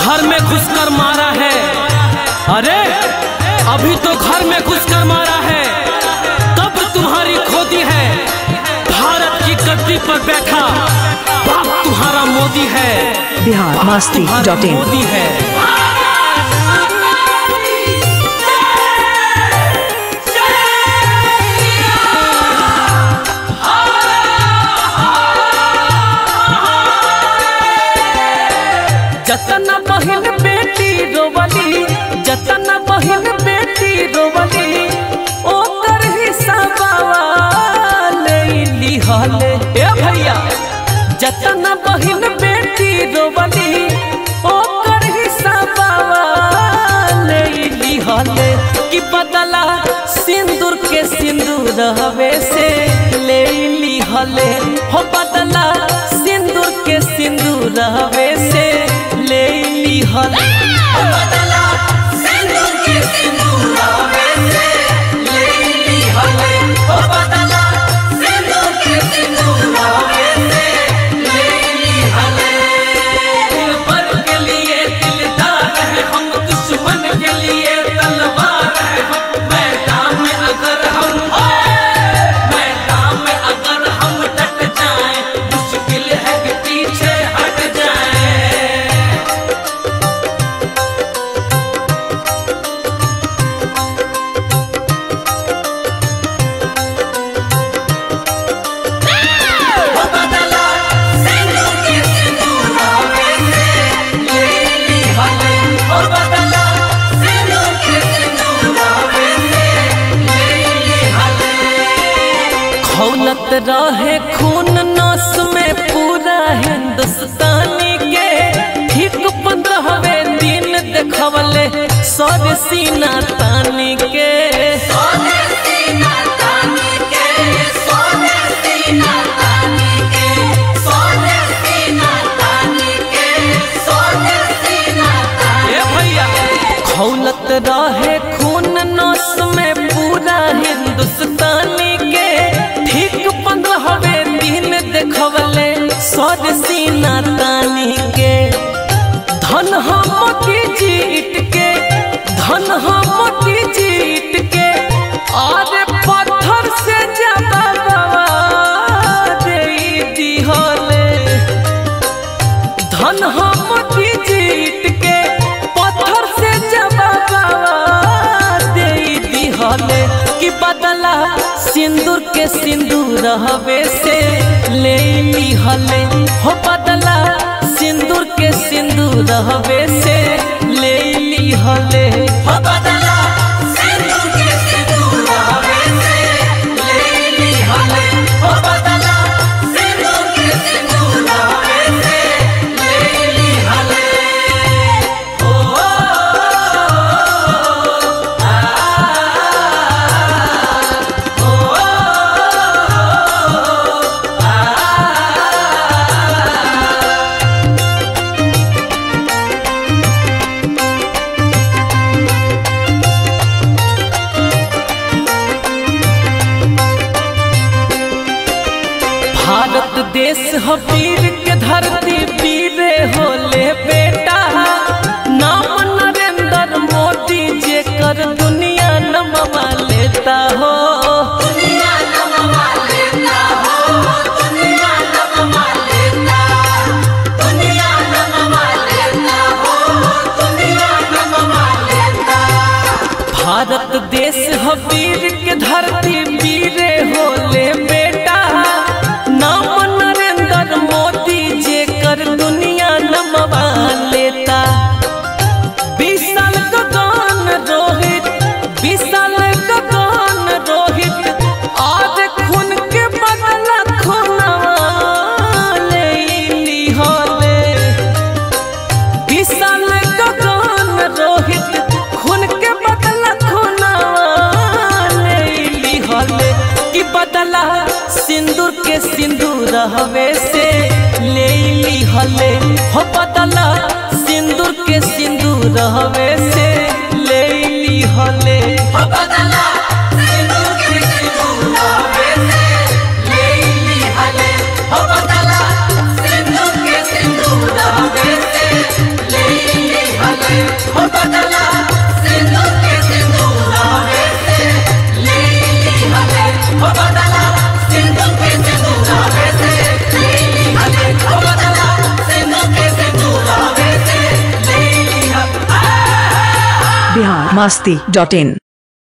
घर में घुसकर मारा है अरे अभी तो घर में घुसकर मारा है तब तुम्हारी खोदी है भारत की गद्दी पर बैठा बाप तुम्हारा मोदी है बिहार मस्ती तुम्हारा डॉट इन मोदी है जतन बहिन बेटी रोवली जतन बहिन बेटी रोवली ओकर हिसाबवा ले लिहले ए भैया जतन बहिन बेटी रोवली ओकर हिसाबवा ले लिहले कि बदला सिंदूर के सिंदूर हवे से ले लिहले हो बदला सिंदूर के सिंदूर हवे से ले लिहले हो बदला सिंदूर के सिंदूर हवे से ले लिहले हो बदला सिंदूर के सिंदूर हवे से ले लिहले दिल पर के लिए दिलदार है हम दुश्मन के लिए तलवार है हम मैदान में अगर हम मैदान में अगर हम डट जाएं मुश्किल है कि पीछे हट जाएं हो बदला सिंदूर के सिंदूर हवे से ले लिहले हो बदला सिंदूर के सिंदूर हवे से ले लिहले खौलत रहे खून नस में पूरा हिंदुस्तानी के ठीक पंद्रहवे दिन देखवले सर सीना तानी के ए भैया खौलत रहे खून नस में पूरा हिंदुस्तानी के ठीक पंद्रहवे दिन देखवले सर सीना तानी के धन हम की जीत के धन हम की जीत के और पत्थर से ज्यादा दे दिहले धन हम की जीत के पत्थर से जवाब दे दिहले कि बदला सिंदूर के सिंदूर हवे से ले लिहले हो बदला सिंदूर के सिंदूर हवे से ले लिहले हो बदला सिंदूर के सिंदूर हवे से ले लिहले हो बदला सिंदूर के सिंदूर हवे से ले लिहले भारत देश हो वीर के धरती वीरे होले बेटा नाम नरेंद्र मोदी जे कर दुनिया नमवा लेता हो भारत देश हो वीर के धरती वीरे होले बेटा नाम नरेंद्र मोदी जे कर दुनिया नमवा लेता विशाल गगन रोहित विशाल गगन रोहित आज खून के बदला खूनवा ले लिहले विशाल गगन रोहित खून के बदला खूनवा ले लिहले कि बदला सिंदूर के सिंदूर हवे से ले लिहले हो बदला सिंदूर के सिंदूर हवे से ले लिहले हो बदला सिंदूर के सिंदूर हवे से ले लिहले हो बदला सिंदूर के सिंदूर हवे से ले लिहले masti.in.